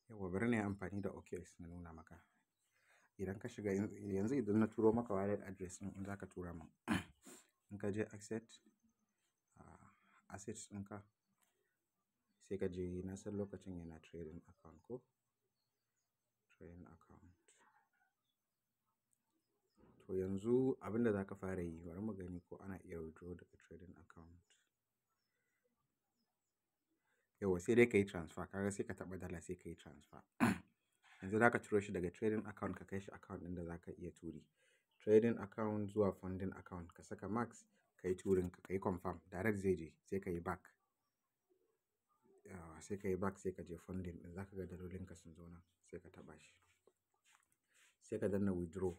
Yauwa bari na yi amfani da OKX na nuna maka. Idan ka shiga yanzu idan na turo maka wallet address ɗin in za ka tura min. In ka je asset, assets ɗinka sai ka je na san lokacin yana trading account ko? Trading account. To yanzu abin da za ka fara yi bari mu gani ko ana iya withdraw daga trading account. Yauwa sai dai ka yi transfer. Kaga sai ka taɓa dala sai ka yi transfer. Yanzu za ka ciro shi daga trading account ka kai shi account ɗin da za ka iya turi. Trading account zuwa funding account ka saka max ka yi turin ka, ka yi confirm direct zai je sai ka yi back. Yauwa sai ka yi back sai ka je funding ɗin za ka ga dalolinka sun zo nan sai ka taɓa shi. Sai ka danna withdraw.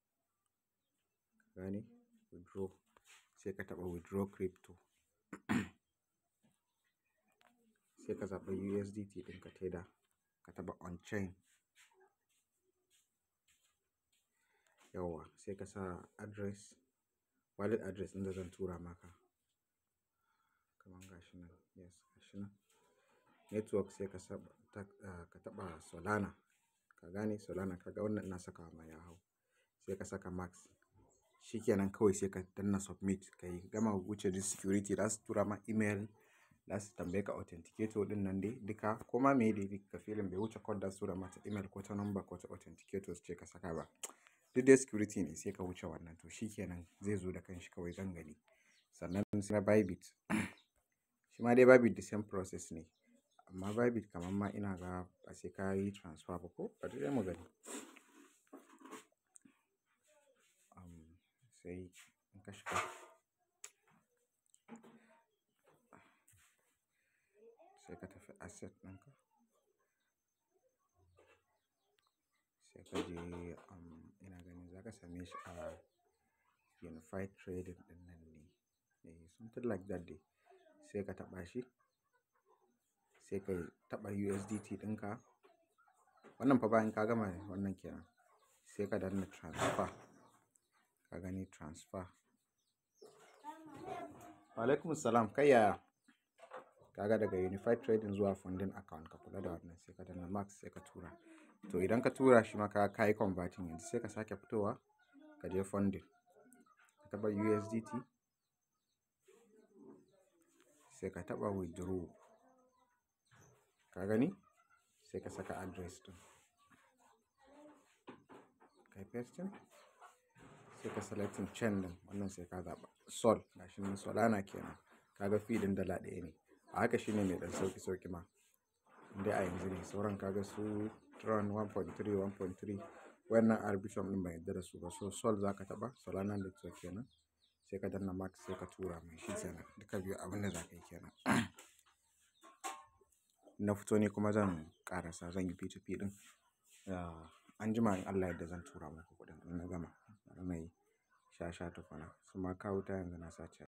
Ka gane? Withdraw. Sai ka taɓa withdraw crypto. Sai ka zaɓa USDT ɗinka tether ka taɓa on chain. Yauwa sai ka sa address, wallet address ɗin da zan tura maka. Kaman gashi nan, yes gashi nan. Network sai ka saba ka taɓa Solana. Ka gane Solana kaga wannan ina sakawa ma ya hau. Sai ka saka max. Shi kenan kawai sai ka danna submit ka yi gama wuce duk security za su tura ma email, za su tambaye ka authenticator ɗin nan dai duka. Koma meye dai ka filin bai wuce code za su tura mata email ko ta number ko ta authenticator su ce ka saka ba. Duk dai security ne sai ka wuce wannan to shi kenan zai zo da kanshi kawai zan gani. Sannan sai na Bybit. Shi ma dai Bybit the same process ne. Amma Bybit kaman ma ina ga ba sai ka yi transfer ba ko? Bari dai mu gani. Um, sai in ka shiga. Sai ka tafi asset ɗinka. Sai ka je um, ina ganin za ka same shi a unified trading ɗin nan ne. Eh something like that dai. Sai ka taɓa shi. Sai ka taɓa USDT ɗinka. Wannan fa bayan ka gama wannan kenan. Sai ka danna transfer. Ka gani transfer. Wa'alaikumus salam kai yaya? Kaga daga unified trading zuwa funding account ka kula da wannan sai ka danna max sai ka tura. To idan ka tura shi ma ka yi converting yanzu sai ka sake fitowa ka je funding. Ka taɓa USDT. Sai ka taɓa withdraw. Ka gani? Sai ka saka address ɗin. Kai pasting. Sai ka selecting chain ɗin wannan sai ka zaɓa Sol gashi nan Solana kenan. Kaga fee ɗin dala ɗaya ne. A haka shine mai ɗan sauƙi sauƙi ma. Indai a yanzu ne sauran ka ga su Tron 1.3, 1.3 wannan Arbitrum ɗin ban yarda da su ba. So Sol za ka taɓa Solana network kenan. Sai ka danna max sai ka tura mai shi kenan. Duka biyu abin da za ka yi kenan. Na fito ni kuma zan ƙarasa zan yi P2P ɗin. Anjima in Allah ya yadda zan tura muku kuɗin in na gama. Bari na yi sha sha tukuna. Suma kawo wuta yanzu na sa charge.